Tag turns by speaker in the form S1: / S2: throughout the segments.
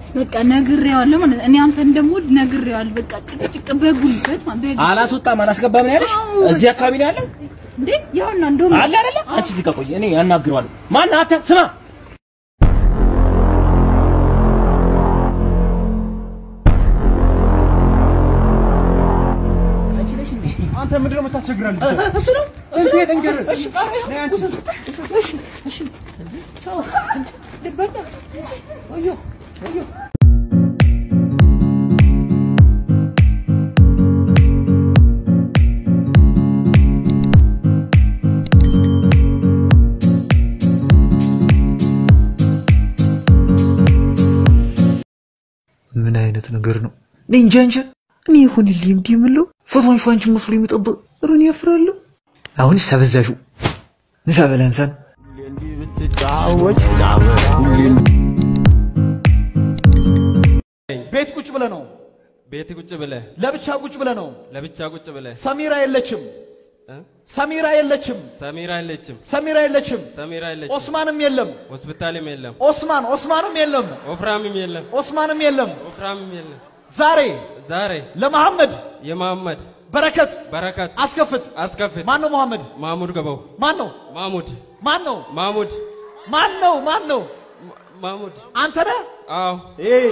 S1: በቃ ነግሬዋለሁ ማለት እኔ አንተ እንደምወድ ነግሬዋለሁ። በቃ ጭቅጭቅ በጉልበት ማለት በግ
S2: አላስወጣም አላስገባም ነው ያለሽ?
S1: አዎ።
S2: እዚህ አካባቢ ነው ያለው
S1: እንዴ ያውና እንደውም
S2: አለ አይደለ? አንቺ እዚህ ጋር ቆይ፣ እኔ ያናግረዋለሁ። ማን አንተ? ስማ
S3: አንተ ምንድን ነው የምታስቸግረን?
S2: እሱ ነው
S3: እንዴት እንገርህ?
S2: እሺ ቃል
S3: ነይ አንቺ።
S2: እሺ እሺ ቻው ደበና ወዮ ወዮ
S4: ምን አይነት ነገር ነው? እኔ እንጃ እንጃ። እኔ ይሁንልኝ እንዲህ የምለው ፎቶን ሿንችን መስሎ የሚጠብቅ ሩን ያፍራለሁ። አሁንስ አበዛሽው። ምሳ በላንሳን
S3: ቤት ቁጭ ብለህ ነው።
S5: ቤት ቁጭ ብለህ
S3: ለብቻ ቁጭ ብለህ ነው።
S5: ለብቻ ቁጭ ብለህ
S3: ሰሚራ የለችም።
S5: እ?
S3: ሰሚራ የለችም።
S5: ሰሚራ የለችም፣
S3: ሰሚራ የለችም።
S5: ሰሚራ የለችም፣
S3: ኦስማንም የለም።
S5: ሆስፒታልም የለም፣
S3: ኦስማን ኦስማንም የለም።
S5: ወፍራምም የለም፣
S3: ኦስማንም የለም።
S5: ወፍራምም የለም።
S3: ዛሬ
S5: ዛሬ
S3: ለመሐመድ
S5: የመሐመድ
S3: በረከት
S5: በረከት
S3: አስከፍት።
S5: አስከፍት
S3: ማን ነው መሐመድ?
S5: ማሙድ ገባው
S3: ማን ነው?
S5: ማሙድ
S3: ማን ነው?
S5: ማሙድ
S3: ማን ነው? ማን ነው?
S5: ማሙድ
S3: አንተ ነህ?
S5: አዎ
S3: ኤ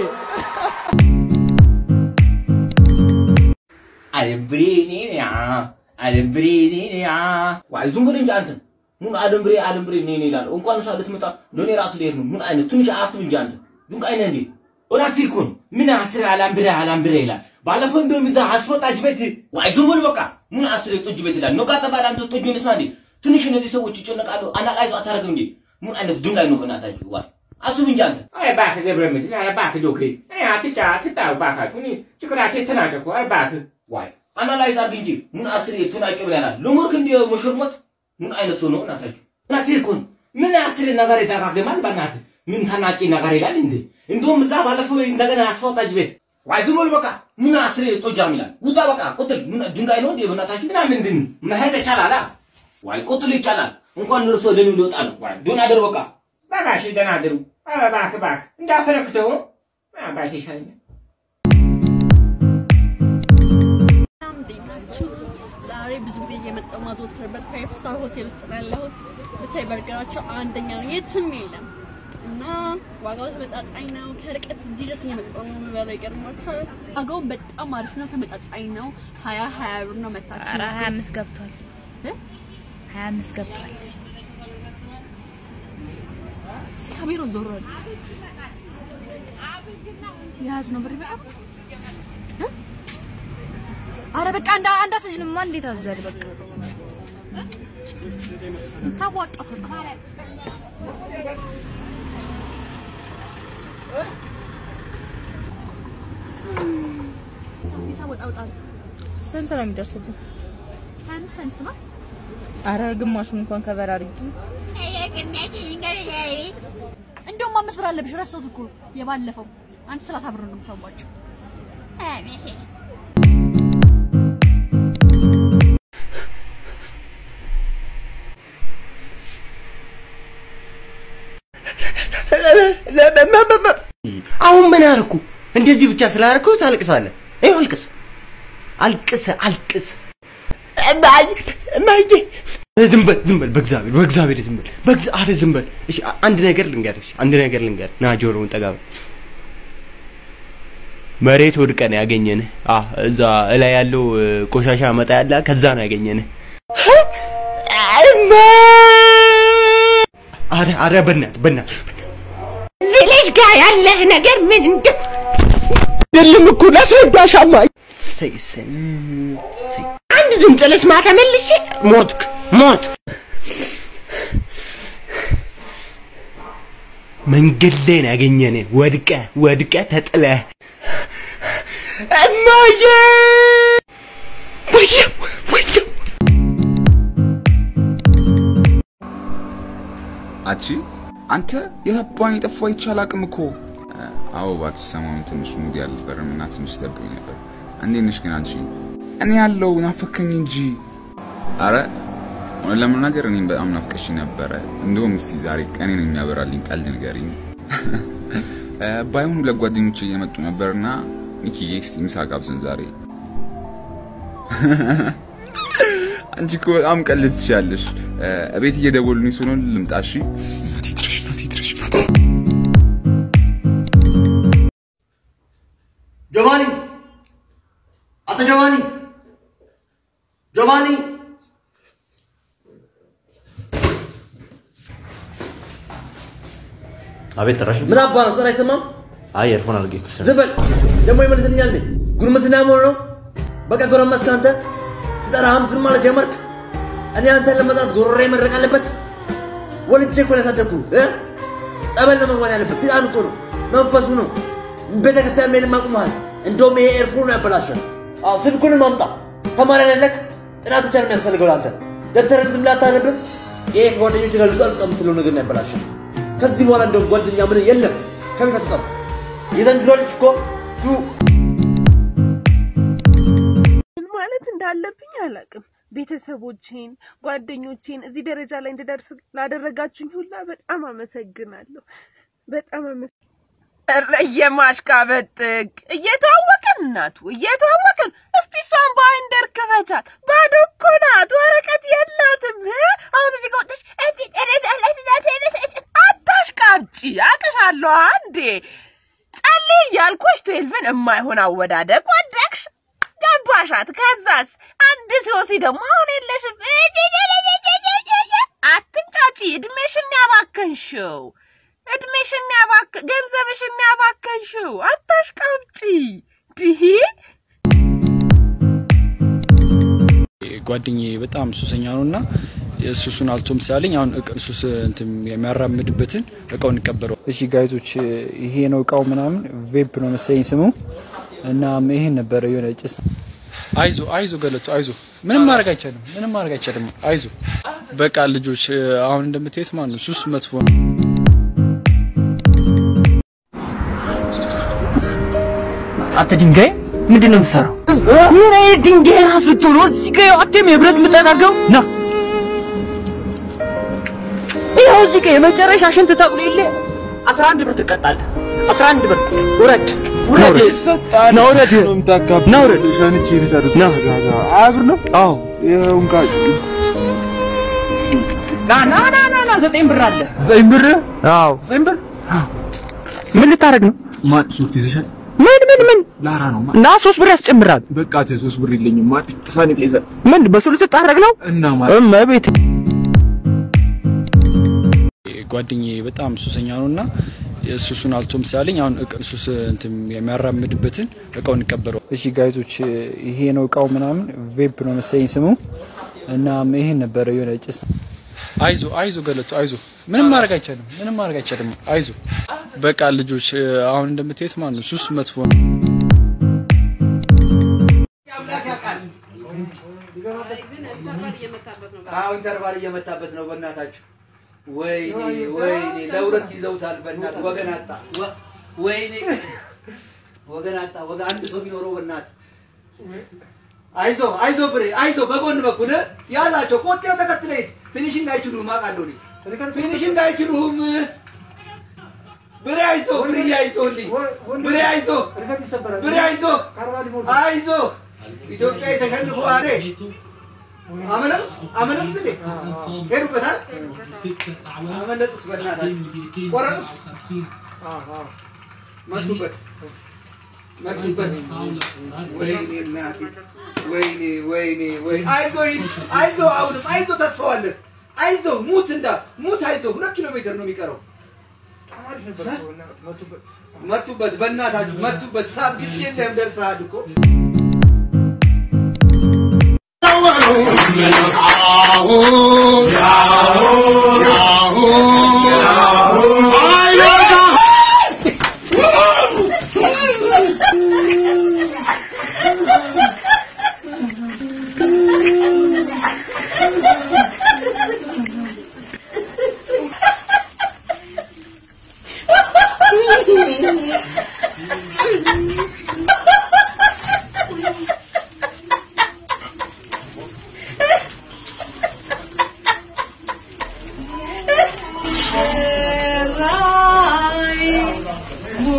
S2: አለምብሬኔ ያ አለምብሬኔ ያ ዋይ ዝም ብሎ እንጂ አንተ ምን አለምብሬ አለምብሬ ነኝ ይላል። እንኳን እሷ ልትመጣ ለኔ ራሱ ልሄድ ነው። ምን አይነት ትንሽ አስብ እንጂ አንተ ድንቅ አይነ እንዴ ወላቲ ኩን ምን አስር አላምብሬ አላምብሬ ይላል። ባለፈው እንደውም እዛ አስወጣች ቤት ዋይ ዝም ብሎ በቃ ምን አስር ጡጅ ቤት ይላል። ነቃ ተባለ አንተ ጡጅ ንስማ እንዴ ትንሽ እነዚህ ሰዎች ይጨነቃሉ። አናቃይዞ አታረግም እንዴ ምን አይነት ድንጋይ ነው በእናታችሁ ዋይ አስብ እንጂ አንተ አይ እባክህ ገብረ ምትል አይ እባክህ ዶክሪ አይ አትጫ አትጣ እባካችሁ እኔ ችግራቴ ተናጨኩ አይ እባክህ ዋይ አናላይዝ አድርግ እንጂ ምን አስር የቱናጭ ብለናል ልሙርክ እንዲ ሙሽርሞት ምን አይነት ሰው ነው እናታችሁ እናቴ እኮን ምን አስር ነገር ይደጋግማል በእናትህ ምን ተናጭ ነገር ይላል እንዴ እንደውም እዛ ባለፈው እንደገና አስፋውታጅ ቤት ዋይ ዝም በል በቃ ምን አስር ጦጃም ይላል ውጣ በቃ ቁጥል ምን ድንጋይ ነው እንዴ በእናታችሁ ምናምን እንድን መሄድ ይቻላል አ? ዋይ ቁጥል ይቻላል እንኳን እርሶ ለኔ ሊወጣ ነው ዋይ ዱን አደሩ በቃ በቃ እሺ ደህና አደሩ ኧረ እባክህ እባክህ እንዳፈነክተው አባቴ ይሻለኛል
S6: በጣም እንዴት ናችሁ? ዛሬ ብዙ ጊዜ እየመጣሁ ማዘወትርበት ፋይቭ ስታር ሆቴል ውስጥ ነው ያለሁት። ብታይ በርገራቸው አንደኛ ነው፣ የትም የለም እና ዋጋው ተመጣጣኝ ነው። ከርቀት እዚህ ድረስ እየመጣሁ ነው የምበላው። ይገርማችኋል። ዋጋው በጣም አሪፍ ነው፣ ተመጣጣኝ ነው። ሀያ ሀያ ብር ነው መታችሁ
S7: ኧረ 25 ገብቷል።
S6: እ?
S7: 25 ገብቷል።
S6: እስቲ ካሜራውን ዞር በል። የያዝነው ብር ይበቃል? እ? ኧረ በቃ አንድ አንድ አስይዝ ነው
S7: ማን እንዴት አዟል? በቃ
S6: ታዋጣሁ ሂሳብ ወጣ ወጣ
S7: ስንት ነው የሚደርስብን?
S6: ሀያ አምስት ሀያ አምስት ነው።
S7: አረ ግማሹን እንኳን ከበር አድርጊ።
S6: እንደውም አምስት ብር አለብሽ። ረሳሁት እኮ የባለፈው አንቺ ሰላሳ ብር ነው የምታዋጪው።
S8: አሁን ምን አርኩ? እንደዚህ ብቻ ስላደረኩ ታልቅሳለህ? ይኸው አልቅስ፣ አልቅስ፣ አልቅስ። እማዬ እማዬ፣ ዝም በል ዝም በል፣ በእግዚአብሔር በእግዚአብሔር ዝም በል፣ በእግዚአብሔር ዝም በል። እሺ አንድ ነገር ልንገርሽ፣ አንድ ነገር ልንገር። ና ጆሮውን ጠጋ በል። መሬት ወድቀን ያገኘንህ። አህ እዛ እላይ ያለው እ፣ ቆሻሻ መጣ ያለ ከዛ ነው ያገኘንህ። አረ አረ፣ በእናትህ በእናትህ እዚህ ልጅ ጋር ያለህ ነገር ምን እንደ አይደለም እኮ ላስረዳሻማ። እሰይ እሰይ እሰይ። አንድ ድምፅ ልስማ ተመልሼ ሞትክ ሞት መንገድ ላይ ነው ያገኘንህ። ወድቀ ወድቀ ተጥለህ እማዬ ወየው ወየው
S9: አቺ አንተ የረባን የጠፋ ይቻል አቅም እኮ አዎ እባክሽ ሰሞኑን ትንሽ ሙድ ያልነበረም እና ትንሽ ደብሮኝ ነበር እንዴት ነሽ ግን አንቺ እኔ ያለው ናፈከኝ እንጂ አረ እውነት ለመናገር እኔም በጣም ናፍቀሽ ነበረ እንደውም እስቲ ዛሬ ቀኔን የሚያበራልኝ ቀልድ ንገሪኝ እ፣ ባይሆን ሁለት ጓደኞቼ እየመጡ ነበርና ሚኪዬ እስቲ ምሳ ጋብዘን ዛሬ። አንቺ እኮ በጣም ቀልድ ትችያለሽ። እ፣ እቤት እየደወሉልኝ ስለሆነ ልምጣ እሺ? እናቴ ድረሽ፣ እናቴ ድረሽ፣ እናቴ
S8: ጆቫኒ አቶ ጆቫኒ ጆቫኒ
S10: አቤት ጠራሽ?
S8: ምን አባ ነው? ስራ አይሰማም?
S10: አይ ኤርፎን አድርጌ እኮ
S8: ዝም በል ደግሞ ይመልስልኛል እንዴ? ጉርምስና መሆን ነው? በቃ ጎረመስክ አንተ። ስጠራህም ዝም ማለት ጀመርክ። እኔ አንተን ለመጥራት ጎሮሬ መድረቅ አለበት? ወልጄ እኮ ነው ያሳደግኩህ እ? ጸበል ነው መግባት ያለበት። ሰይጣን እኮ ነው መንፈሱ ነው። ቤተክርስቲያን መሄድም አቁመሃል። እንደውም ይሄ ኤርፎን ነው ያበላሸን። አዎ ስልኩንም አምጣ። ተማሪ አይደለክ? ጥናት ብቻ ነው የሚያስፈልገው ለአንተ። ደብተርን ዝም ብለህ አታነብም? ይሄ ከጓደኞች ጋር ልጣ ልጣ የምትለው ነገር ነው ያበላሸን። ከዚህ በኋላ እንደውም ጓደኛ ምን የለም። ከቤት አትወጣም። የዘንድሮ ልጅ እኮ ቱ
S11: ምን ማለት እንዳለብኝ አላውቅም። ቤተሰቦቼን፣ ጓደኞቼን እዚህ ደረጃ ላይ እንድደርስ ላደረጋችሁኝ ሁላ በጣም አመሰግናለሁ። በጣም አመሰ ኧረ የማሽቃበጥቅ እየተዋወቅን እናቱ እየተዋወቅን እስቲ እሷን በአይንደር ክበቻት። ባዶ እኮ ናት፣ ወረቀት የላትም። እ? አሁን እዚህ ጋር ወጥተሽ እዚህ ደረጃ ላይ ስላደረሰች አታሽቃብጪ። አቅሻለሁ አንዴ ጸልይ እያልኩሽ ትዌልቭን የማይሆን አወዳደቅ ወደቅሽ፣ ገባሻት። ከዛስ አንድ ሲወሲ ደግሞ አሁን የለሽም። አትንጫጪ። እድሜሽን ያባከንሽው እድሜሽን ያባክ ገንዘብሽን ያባከንሽው። አታሽቃብጪ። ድሂ
S12: ጓደኛዬ በጣም ሱሰኛ ነው እና ሱሱን አልቶም ስላለኝ አሁን እቅ- ሱስ እንትን የሚያራምድበትን እቃውን እንቀበለው። እሺ ጋይዞች፣ ይሄ ነው እቃው ምናምን ቬፕ ነው መሰለኝ ስሙ እና ይሄን ነበረ የሆነ ጭስ። አይዞ አይዞ ገለቱ አይዞ፣ ምንም ማድረግ አይቻልም፣ ምንም ማድረግ አይቻልም። አይዞ በቃ ልጆች፣ አሁን እንደምታዩት ማለት ነው ሱስ መጥፎ ነው።
S8: አንተ ድንጋይ ምንድን ነው የምትሰራው? ምን አይነት ድንጋይ ራስ ብትሆን ነው እዚህ ጋር አቴም የብረት ምጠናገው ና ይኸው እዚህ ጋር የመጨረሻ ሽንት ተብሎ የለ አስራ አንድ ብር ትቀጣለህ። አስራ አንድ ብር ውረድ ውረድ ና ውረድ ና ውረድ ና
S13: አብር ነው? አዎ ይኸው እንካ
S8: ና ና ና ና ና ዘጠኝ ብር አለ
S13: ዘጠኝ ብር?
S8: አዎ
S13: ዘጠኝ ብር?
S8: ምን ልታደርግ ነው?
S13: ማን ሶፍት ይዘሻል?
S8: ምን ምን ምን
S13: ላራ ነው ማ
S8: እና ሶስት ብር ያስጨምራል።
S13: በቃ ተ ሶስት ብር የለኝም ማ ሳኒታይዘር
S8: ምን በሱ ልትጣረግ ነው?
S13: እና ማ
S8: እመቤት
S12: ጓደኛዬ በጣም ሱሰኛ ነው እና ሱሱን አልቶም ስላለኝ አሁን እቅ- ሱስ እንትን የሚያራምድበትን እቃውን እንቀበለው። እሺ ጋይዞች፣ ይሄ ነው እቃው ምናምን ቬፕ ነው መሰለኝ ስሙ እና ይሄን ነበረ የሆነ ጭስ። አይዞ አይዞ ገለቱ አይዞ፣ ምንም ማድረግ አይቻልም፣ ምንም ማድረግ አይቻልም። አይዞ በቃ ልጆች፣ አሁን እንደምታዩት ማለት ነው ሱስ መጥፎ ነው።
S14: አዎ ኢንተርቫል እየመታበት ነው። በእናታችሁ ወይኔ ወይኔ፣ ለሁለት ይዘውታል። በእናት ወገን አጣ። ወ- ወይኔ ወገን አጣ። ወገን አንድ ሰው ቢኖረው በእናት አይዞ አይዞ ብሬ አይዞ፣ በጎን በኩል ያዛቸው። ቆጤው ተከትለ ሂድ። ፊኒሽንግ አይችሉም አውቃለሁ እኔ ፊኒሽንግ አይችሉም። ብሬ አይዞ ብሬ አይዞልኝ ብሬ አይዞ ብሬ አይዞ አይዞ ኢትዮጵያ የተሸንፎ አሬ አመለጡት አመለጡት እንዴ ሄዱበታል አመለጡት በእናታችሁ ቆረጡት መቱበት መቱበት ወይኔ እናቴ ወይኔ ወይኔ ወይ አይዞ ሂድ አይዞ አሁንም አይዞ ተስፋዋለህ አይዞ ሙት እንዳ ሙት አይዞ ሁለት ኪሎ ሜትር ነው የሚቀረው መቱበት በእናታችሁ መቱበት ሳብ ግድ የለህም ደርሰሃል እኮ
S15: ራይ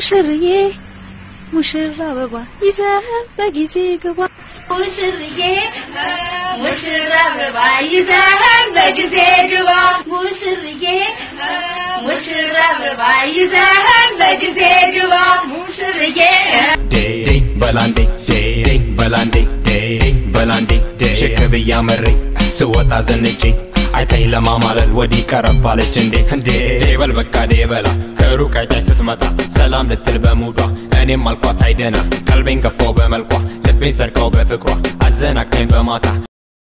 S15: ሙሽርዬ ሙሽራ አበባ ይዘህ በጊዜ ግባ
S16: ሙሽርዬ ሙሽራ አበባ ይዘህን በጊዜ ግባ ሙሽርዬ ሙሽራ አበባ ይዘህን በጊዜ ግባ ሙሽርዬ
S17: ዴ በላንዴ ዴ በላንዴ ዴ በላንዴ ሽክ ብያ መሬ ስወጣ ዘንጬ አይታኝ ለማማለል ወዲህ ቀረባለች እንዴ እንዴ ዴበል በቃ ዴበላ ከሩቅ አይታች ስትመጣ ሰላም ልትል በሙዷ እኔም አልኳት አይደና ቀልቤን ገፋው በመልኳ ልቤን ሰርቀው በፍቅሯ አዘናቅተኝ በማታ